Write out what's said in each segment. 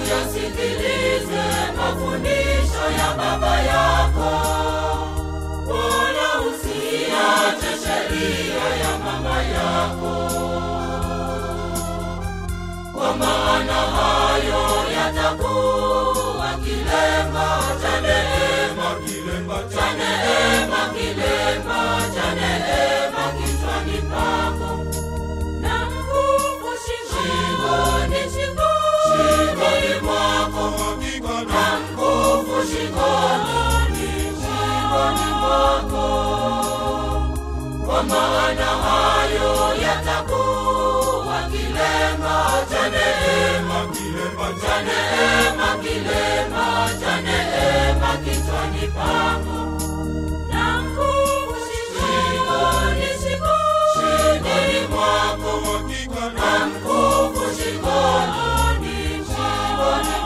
uyasikilize mafundisho ya baba yako, wala usiache sheria ya mama yako, kwa maana hayo yatakuwa kilemba cha neema, kilemba cha neema, kilemba cha neema kichwani pako na mkufu shingoni, shingoni mwako, na mkufu shingoni, shingoni mwako, kwa maana hayo yatakuwa kilemba cha neema, kilemba cha neema, kilemba cha neema kichwani pako na mkufu shingoni, shingoni mwako, na mkufu shingoni, shingoni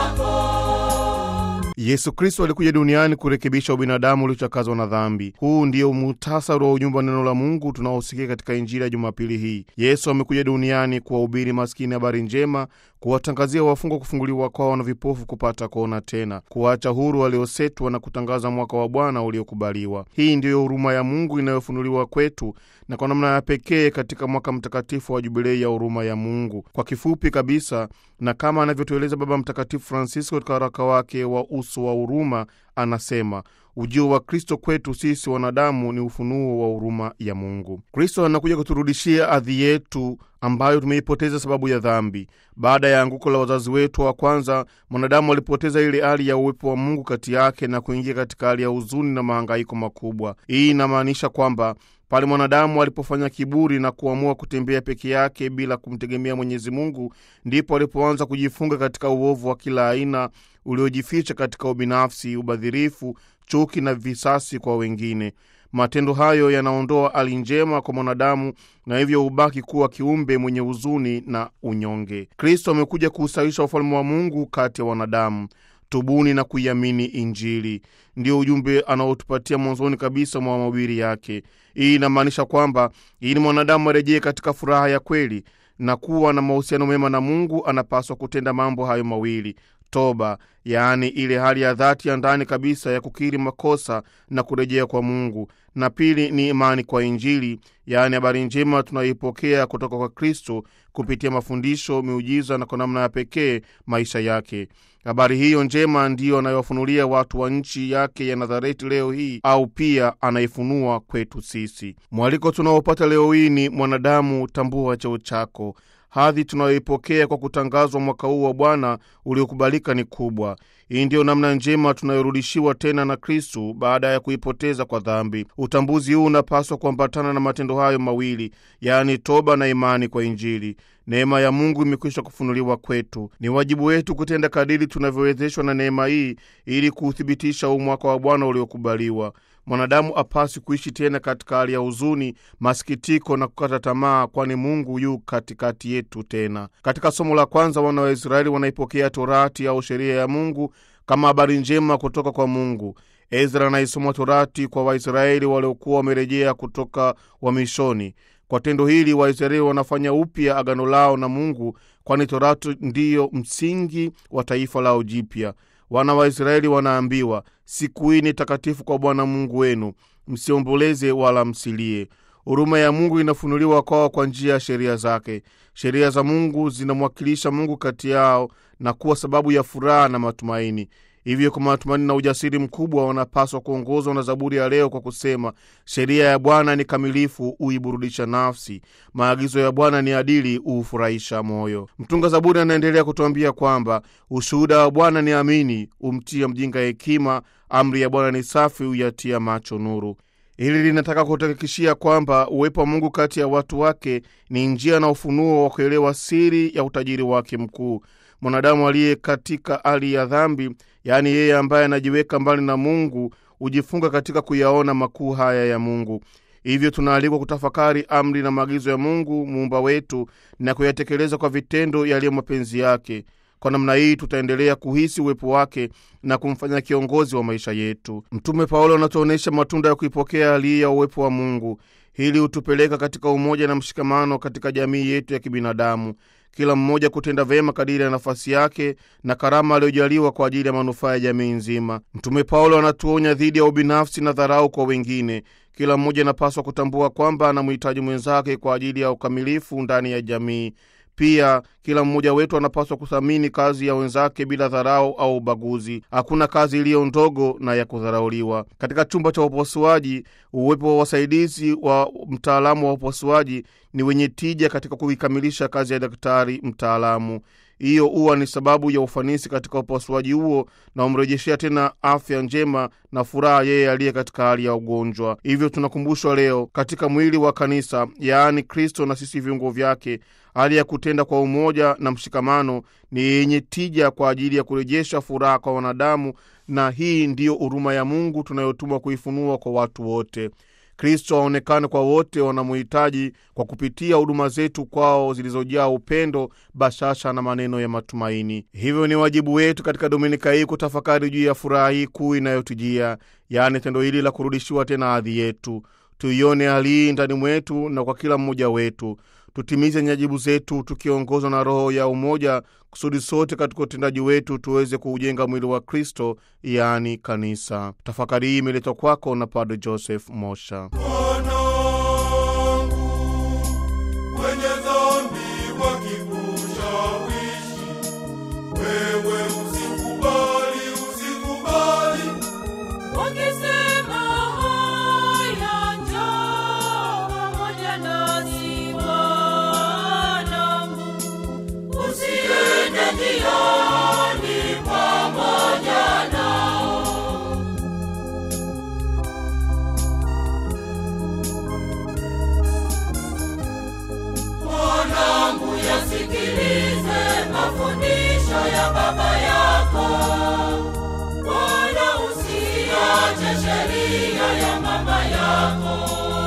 mwako. Yesu Kristo alikuja duniani kurekebisha ubinadamu uliochakazwa na dhambi. Huu ndio muhtasari wa ujumbe wa neno la Mungu tunaosikia katika Injili ya Jumapili hii. Yesu amekuja duniani kuwahubiri maskini habari njema, kuwatangazia wafungwa kufunguliwa kwao na vipofu kupata kuona tena, kuwaacha huru waliosetwa na kutangaza mwaka wa Bwana uliokubaliwa. Hii ndiyo huruma ya Mungu inayofunuliwa kwetu na kwa namna ya pekee katika mwaka mtakatifu wa Jubilei ya huruma ya Mungu. Kwa kifupi kabisa, na kama anavyotueleza Baba Mtakatifu Francisco katika waraka wake wa Uso wa Huruma, anasema ujio wa Kristo kwetu sisi wanadamu ni ufunuo wa huruma ya Mungu. Kristo anakuja kuturudishia ardhi yetu ambayo tumeipoteza sababu ya dhambi. Baada ya anguko la wazazi wetu wa kwanza, mwanadamu alipoteza ile hali ya uwepo wa Mungu kati yake na kuingia katika hali ya huzuni na mahangaiko makubwa. Hii inamaanisha kwamba pale mwanadamu alipofanya kiburi na kuamua kutembea peke yake bila kumtegemea Mwenyezi Mungu, ndipo alipoanza kujifunga katika uovu wa kila aina uliojificha katika ubinafsi, ubadhirifu, chuki na visasi kwa wengine. Matendo hayo yanaondoa hali njema kwa mwanadamu na hivyo hubaki kuwa kiumbe mwenye huzuni na unyonge. Kristo amekuja kuusawisha ufalme wa Mungu kati ya wanadamu. Tubuni na kuiamini Injili, ndio ujumbe anaotupatia mwanzoni kabisa mwa mahubiri yake. Hii inamaanisha kwamba ili mwanadamu arejee katika furaha ya kweli na kuwa na mahusiano mema na Mungu, anapaswa kutenda mambo hayo mawili: toba, yaani ile hali ya dhati ya ndani kabisa ya kukiri makosa na kurejea kwa Mungu, na pili ni imani kwa Injili, yaani habari njema tunayoipokea kutoka kwa Kristo kupitia mafundisho, miujiza na kwa namna ya pekee maisha yake. Habari hiyo njema ndiyo anayowafunulia watu wa nchi yake ya Nazareti leo hii, au pia anaifunua kwetu sisi. Mwaliko tunaopata leo hii ni mwanadamu, tambua cheo chako. Hadhi tunayoipokea kwa kutangazwa mwaka huu wa Bwana uliokubalika ni kubwa. Hii ndiyo namna njema tunayorudishiwa tena na Kristu baada ya kuipoteza kwa dhambi. Utambuzi huu unapaswa kuambatana na matendo hayo mawili, yaani toba na imani kwa Injili. Neema ya Mungu imekwisha kufunuliwa kwetu. Ni wajibu wetu kutenda kadiri tunavyowezeshwa na neema hii ili kuuthibitisha huu mwaka wa Bwana uliokubaliwa. Mwanadamu apasi kuishi tena katika hali ya huzuni, masikitiko na kukata tamaa, kwani Mungu yu katikati yetu tena. Katika somo la kwanza, wana wa Israeli wanaipokea Torati au sheria ya Mungu kama habari njema kutoka kwa Mungu. Ezra anaisoma Torati kwa Waisraeli waliokuwa wamerejea kutoka uhamishoni. Kwa tendo hili Waisraeli wanafanya upya agano lao na Mungu, kwani Torati ndiyo msingi wa taifa lao jipya. Wana wa Israeli wanaambiwa, siku hii ni takatifu kwa Bwana Mungu wenu, msiomboleze wala msilie. Huruma ya Mungu inafunuliwa kwao kwa njia ya sheria zake. Sheria za Mungu zinamwakilisha Mungu kati yao na kuwa sababu ya furaha na matumaini. Hivyo kwa matumaini na ujasiri mkubwa wanapaswa kuongozwa na Zaburi ya leo kwa kusema, sheria ya Bwana ni kamilifu, huiburudisha nafsi. Maagizo ya Bwana ni adili, huufurahisha moyo. Mtunga Zaburi anaendelea kutuambia kwamba ushuhuda wa Bwana ni amini, humtia mjinga hekima. Amri ya Bwana ni safi, huyatia macho nuru. Hili linataka kuhakikishia kwamba uwepo wa Mungu kati ya watu wake ni njia na ufunuo wa kuelewa siri ya utajiri wake mkuu. Mwanadamu aliye katika hali ya dhambi, yaani yeye ambaye anajiweka mbali na Mungu, hujifunga katika kuyaona makuu haya ya Mungu. Hivyo tunaalikwa kutafakari amri na maagizo ya Mungu muumba wetu na kuyatekeleza kwa vitendo yaliyo mapenzi yake. Kwa namna hii tutaendelea kuhisi uwepo wake na kumfanya kiongozi wa maisha yetu. Mtume Paulo anatuonyesha matunda ya kuipokea hali hii ya uwepo wa Mungu. Hili hutupeleka katika umoja na mshikamano katika jamii yetu ya kibinadamu. kila mmoja kutenda vyema kadiri ya nafasi yake na karama aliyojaliwa kwa ajili ya manufaa ya jamii nzima. Mtume Paulo anatuonya dhidi ya ubinafsi na dharau kwa wengine. Kila mmoja anapaswa kutambua kwamba anamhitaji mwenzake kwa ajili ya ukamilifu ndani ya jamii. Pia kila mmoja wetu anapaswa kuthamini kazi ya wenzake bila dharau au ubaguzi. Hakuna kazi iliyo ndogo na ya kudharauliwa. Katika chumba cha upasuaji, uwepo wa wasaidizi wa mtaalamu wa upasuaji ni wenye tija katika kuikamilisha kazi ya daktari mtaalamu. Hiyo huwa ni sababu ya ufanisi katika upasuaji huo na umrejeshea tena afya njema na furaha yeye aliye katika hali ya ugonjwa. Hivyo tunakumbushwa leo katika mwili wa kanisa, yaani Kristo na sisi viungo vyake, hali ya kutenda kwa umoja na mshikamano ni yenye tija kwa ajili ya kurejesha furaha kwa wanadamu, na hii ndiyo huruma ya Mungu tunayotumwa kuifunua kwa watu wote. Kristo aonekane kwa wote wanamuhitaji kwa kupitia huduma zetu kwao zilizojaa upendo, bashasha na maneno ya matumaini. Hivyo ni wajibu wetu katika dominika hii kutafakari juu ya furaha hii kuu inayotujia, yaani tendo hili la kurudishiwa tena hadhi yetu. Tuione hali hii ndani mwetu na kwa kila mmoja wetu. Tutimize nyajibu zetu tukiongozwa na Roho ya umoja, kusudi sote katika utendaji wetu tuweze kuujenga mwili wa Kristo, yaani kanisa. Tafakari hii imeletwa kwako na Padre Joseph Mosha. Mwanangu, wenye dhambi wakikushawishi, wewe usikubali, usikubali. Wakisema haya, njoo pamoja nasi wanangu, Usiende njiani pamoja nao. Mwanangu, yasikilize mafundisho ya baba yako, wala usiache sheria ya mama yako,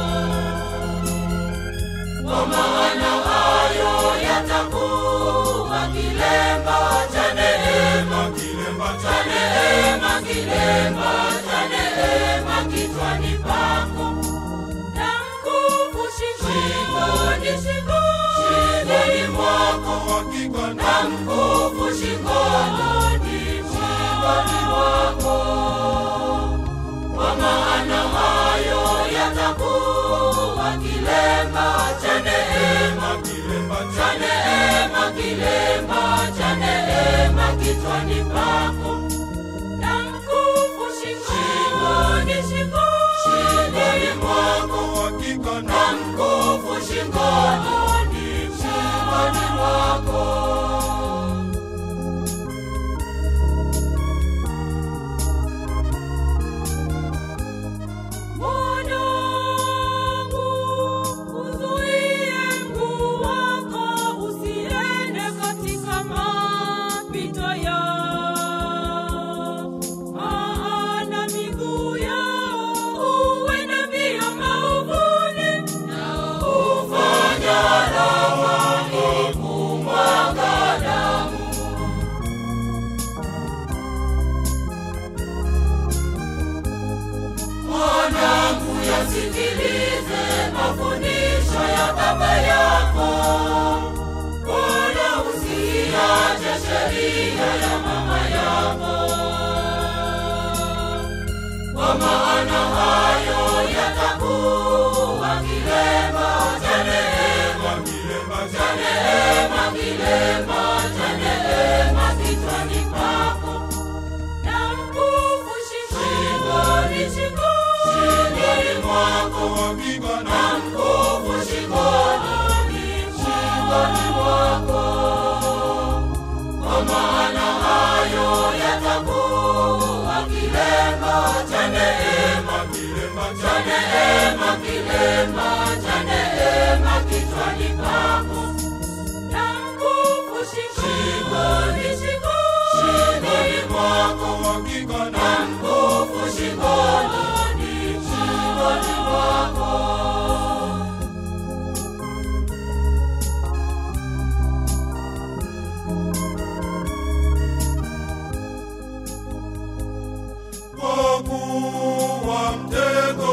kwa maana hayo yatakuwa kilemba cha neema, kilemba cha neema, kilemba cha neema kichwani pako na mkufu shingoni, shingoni mwako hakika na mkufu shingoni shingoni mwako kwa maana hayo yatakuwa kilemba cha neema kilemba cha neema kilemba cha neema kichwani pako na mkufu shingoni, shingoni mwako hakika na mkufu shingoni shingoni mwako Mwanangu, uzuie mguu wako usiende katika mapito yao, maana miguu yao huenda mbio maovuni, nao hufanya rohoni kumwaga damu mwanangu yasikilize mafundisho ya baba yako wala usiache sheria ya mama yako kwa maana hayo yatakuwa kilemba cha neema kilemba cha neema kilemba cha neema kichwani pako na mkufu shingoni, shingoni mwako hakika na mkufu shingoni shingoni mwako kwa maana hayo yatakuwa kilemba cha neema kilemba cha neema kilemba cha neema kichwani pako na mkufu shingoni, shingoni mwako hakika na mkufu shingoni shingoni mwako kwa kuwa mtego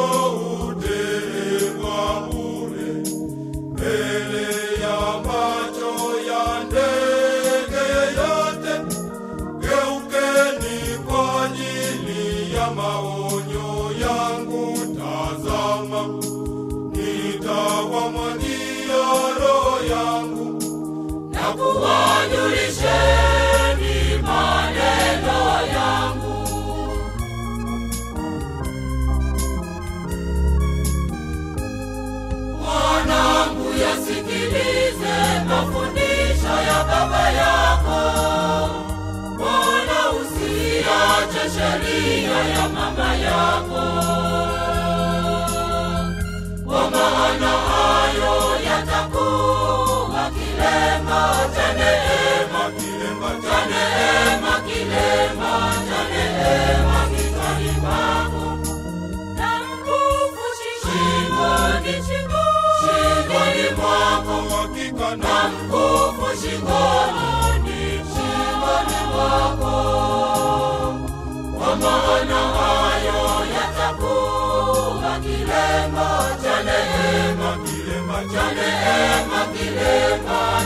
utegwa bure mbele ya macho ya neema, cha neema, kilema cha neema, kilema